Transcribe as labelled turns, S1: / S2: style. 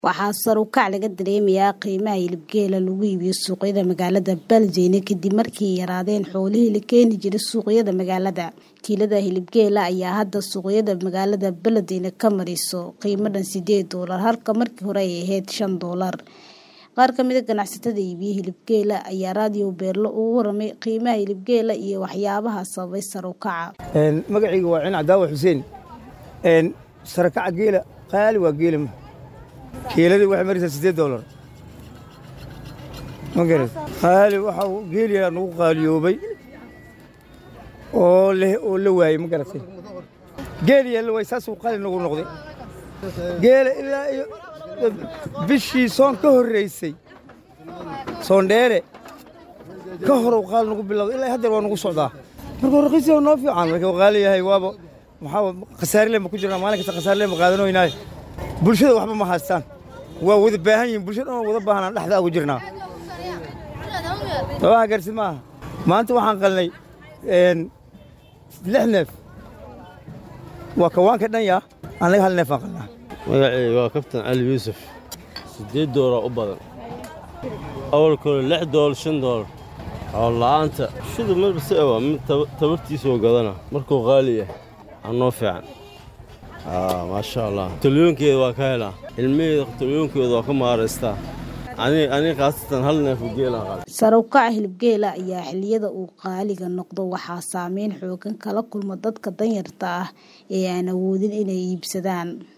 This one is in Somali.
S1: waxaa sar u kac laga dareemayaa qiimaha hilibgeela lagu iibiyo suuqyada magaalada Beledweyne kadib markii ay yaraadeen xoolihii la keeni jiray suuqyada magaalada kiilada hilibgeela ayaa hadda suuqyada magaalada Beledweyne ka mariso qiimo dhan sideed doolar halka markii hore ay ahayd shan doolar qaar ka mid a ganacsatada iibiya hilibgeela ayaa raadiyo beerlo ugu waramay qiimaha hilibgeela iyo waxyaabaha sababay sar u kaca
S2: magacayga waa cin cadaawa xuseen sarakaca geela qaali waa geela kiiladii waxay maraysaa siddeed doolar ma garat qaali waxa uu geeliyaa nagu qaaliyoobay oo leh oo la waayey ma garatay geeliyaa la waayey saasuu qaali nagu noqday geela ilaa iyo bishii soon ka horraysay soondheere ka horow qaali nagu bilowday ilaa haddeer waa nagu socdaa marka raqiisiya noo fiican marka qaali yahay waaba maxaa khasaarle ma ku jirnaa maalin kasta khasaarle ma qaadanoynaaye bulshada waxba ma haystaan waa wada baahan yihin bulshada dhan wada baahanaan dhexda ugu jirnaa sabaha garsi maaha maanta waxaan qalnay lix neef waa kawaanka dhan yaa annaga hal neef aan qalnaa
S3: magacayga waa kabtan cali yuusuf siddeed doolar u badan awalkooda lix doolar shan doolar xoola'aanta shida marbase waa mid tabartiisoo gadana markuu qaali yahay anoo fiican maasha allah talyoonkeeda waa ka helaa ilmaheeda talyoonkeeda waa ka maaraystaa aniga khaasatan hal neef geelaan
S1: sar u kaca hilibgeela ayaa xilliyada uu qaaliga noqdo waxaa saameyn xoogan kala kulma dadka danyarta ah ee aan awoodin inay iibsadaan